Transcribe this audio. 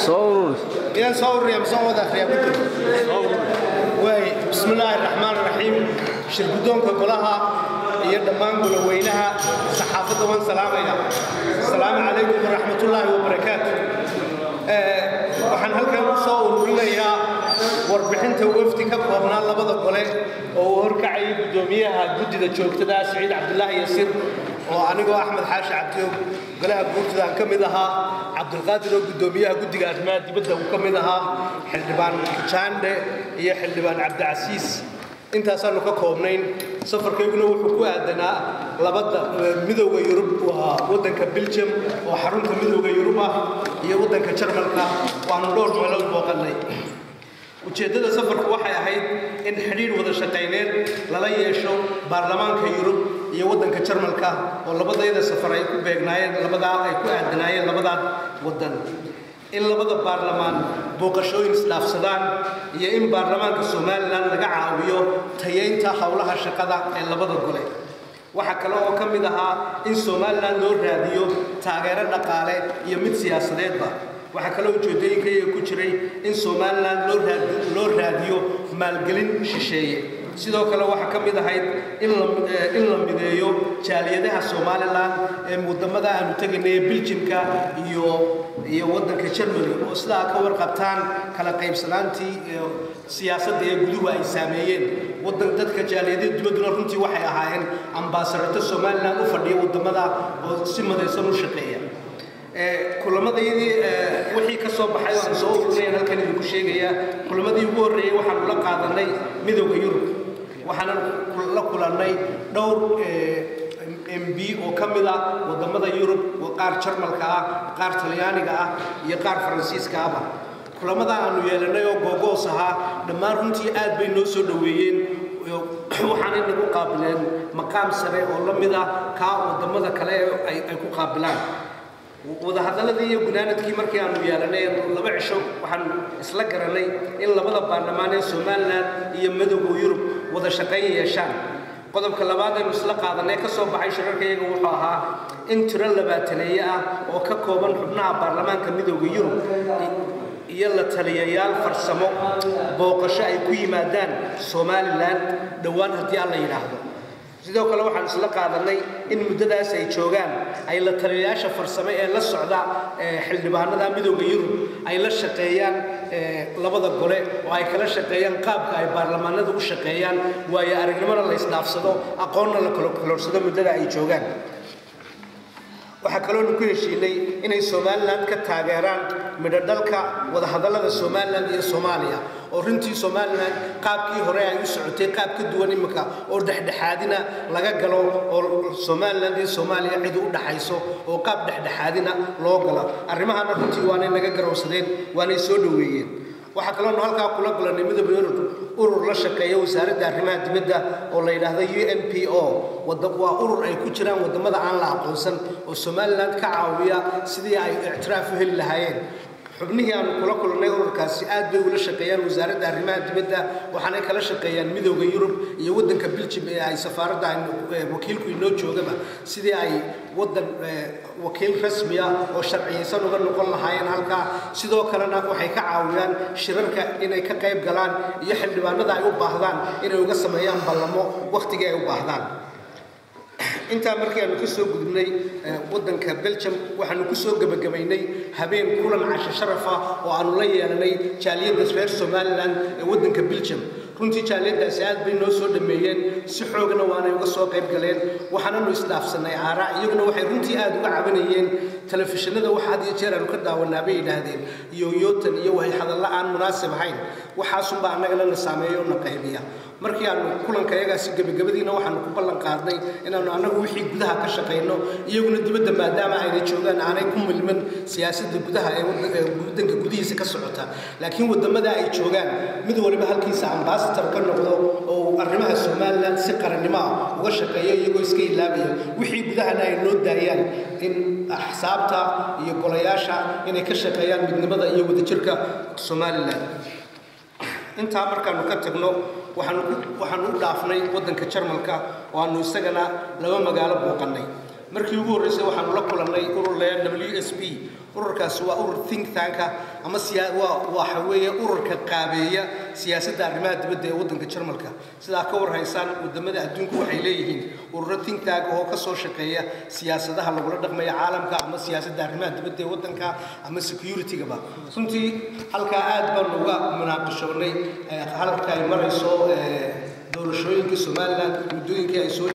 soo يا صور يا مصور يا بدر واي بسم الله الرحمن الرحيم شركدونك كلها iyo dhammaan gulaweynaha saxaafadda waan salaamaya asalaamu calaykum waraxmatullaahi wabarakaatu waxaan halkan ku soo ururinayaa warbixinta wafdi ka koobnaa labada gole oo uu horkacayay guddoomiyaha guddida joogtada siciid cabdulaahi yasiir oo anigoo axmed xaashi cabdiyoog golaha guurtida aan ka mid ahaa cabdulqaadir oo guddoomiyaha guddiga arrimaha dibadda uu ka mid ahaa xildhibaan jaandhe iyo xildhibaan cabdicasiis intaasaanu ka koobnayn safarkayguna wuxuu ku aadanaa labada midowda yurub waa waddanka belgium oo xarunta midowda yurub ah iyo waddanka jarmalka waanu dhowr meelood booqannay ujeeddada safarku waxay ahayd in xidhiidh wada shaqayneed lala yeesho baarlamaanka yurub iyo waddanka jarmalka oo labadayada safar ay ku beegnaayeen labadaa ay ku aadanaayeen labadaa waddan in labada baarlamaan booqashooyin isdhaafsadaan iyo in baarlamaanka somalilan laga caawiyo tayaynta howlaha shaqada ee labada gole waxaa kale oo ka mid ahaa in somalilan loo raadiyo taageero dhaqaale iyo mid siyaasadeedba waxaa kaloo ujeedooyinkayga ku jiray in somalilan loo raadiyo maalgelin shisheeye sidoo kale waxaa ka mid ahayd in la mideeyo jaaliyadaha somalilan ee wadamada aanu tegaynay ee biljimka iyo iyo waddanka germany oo sidaa ka warqabtaan kala qaybsanaantii siyaasadda ee guduhu ay saameeyeen wadan dadka jaaliyadada dibadduna runtii waxay ahaayeen ambaasarato somalilan u fadhiya wadamada oo si madaysan u shaqeeya kulamadayadii wixii ka soo baxay oo aan soo ururinayan halkan idinku sheegayaa kulamadii ugu horreeyey waxaanu la qaadanay midowda yurub waxaanan la kulannay dhowr mb oo ka mid ah wadamada yurub oo qaar jarmalka ah qaar talyaaniga ah iyo qaar faransiiska ahba kulamada aanu yeelanay oo googoos ahaa dhammaan runtii aad bay noo soo dhoweeyeen waxaanay nagu qaabileen maqaam sare oo la mid ah kaa wadamada kale ay ku qaabilaan wadahadaladii iyo gunaanadkii markii aanu yeelanay laba cisho waxaan isla garanay in labada baarlamaan ee somalilan iyo madowga yurub wada shaqayn yeeshaan qodobka labaad aynu isla qaadanay ka soo baxay shirarkayaga wuxuu ahaa in tiro labaataneeye ah oo ka kooban xubnaha baarlamaanka midowda yurub iyo la taliyayaal farsamo booqasho ay ku yimaadaan somalilan dhowaan haddii alla yidhaahdo sidoo kale waxaan isla qaadanay in muddadaas ay joogaan ay la taliyayaasha farsamo ee la socda xildhibaanada midowda yurub ay la shaqeeyaan labada gole oo ay kala shaqeeyaan qaabka ay baarlamaanada u shaqeeyaan waayo aragnimona la isdhaafsado aqoonna la kaloorsado muddada ay joogaan waxaa kaloonu ku heshiinay inay somalilan ka taageeraan midho dhalka wadahadallada somalilan iyo soomaaliya oo runtii somalilan qaabkii hore ay u socotay qaab ka duwan imika oo dhexdhexaadina laga galo oo somalilan iyo soomaaliya cid u dhaxayso oo qaab dhexdhexaadina loo galo arrimahana runtii waanay naga garowsadeen waanay soo dhoweeyeen waxaa kaloonu halkaa kula gulanay midowda yurub urur la shaqeeya wasaaradda arrimaha dibadda oo la yidhaahdo u n p o waa urur ay ku jiraan wadamada aan la aqoonsan oo somalilan ka caawiya sidii ay ictiraaf u heli lahaayeen xubnihii aanu kula kulannay ururkaasi aad bay ula shaqeeyaan wasaaradda arrimaha dibadda waxaanay kala shaqeeyaan midowda yurub iyo waddanka biljim ee ay safaaradda wakiilku inoo joogaba sidii ay waddan wakiil rasmi ah oo sharciyaysan uga noqon lahaayeen halkaa sidoo kalena waxay ka caawiyaan shirarka inay ka qayb galaan iyo xildhibaanada ay u baahdaan inay uga sameeyaan ballamo wakhtigii ay u baahdaan intaa markii aanu ka soo gudubnay waddanka belgium waxaanu ku soo gebagabaynay habeen kulan casho sharaf ah oo aanu la yeelanay jaaliyadda reer somalilan ee waddanka belgium runtii jaaliyaddaasi aad bay noo soo dhameeyeen si xoogna waanay uga soo qayb galeen waxaananu isdhaafsanay aaraa iyaguna waxay runtii aad uga cabanayeen telefishinada wax had iyo jeer aanu ka daawanaa bay yidhaahdeen iyo yootan iyo wahay hadalla aan munaasib ahayn waxaasunbaa annagana na saameeya oo na qaybiya markii aanu kulanka iyagaasi gebagabadiina waxaanu ku ballan qaadnay inaanu annagu wixii gudaha ka shaqayno iyaguna dibadda maadaama ayna joogaan aanay ku milman siyaasadda gudaha ee waddanka gudihiisa ka socota laakiin wadamada ay joogaan mid waliba halkiisa ambasator ka noqdo oo arrimaha somalilan si qarannimo ah uga shaqeeyo iyagoo iska ilaabaya wixii gudahana ay noo daayaan in axsaabta iyo golayaasha inay ka shaqeeyaan midnimada iyo wadajirka somalilan intaa markaanu ka tagno waxaanu waxaanu u dhaafnay waddanka jarmalka oo aanu isagana laba magaalo booqannay markii ugu horreysay waxaanu la kulannay urur le w s b ururkaasi waa urur think tanka ama waa waxa weeye ururka qaabeeya siyaasadda arrimaha dibadda ee waddanka jarmalka sidaa ka war haysaan wadamada adduunku waxay leeyihiin ururo think tank oo ka soo shaqeeya siyaasadaha lagula dhaqmaya caalamka ama siyaasadda arrimaha dibadda ee waddanka ama security-gaba runtii halkaa aad baanu uga munaaqashoonnay halka ay marayso doorashooyinka somaliland muddooyinkii ay soo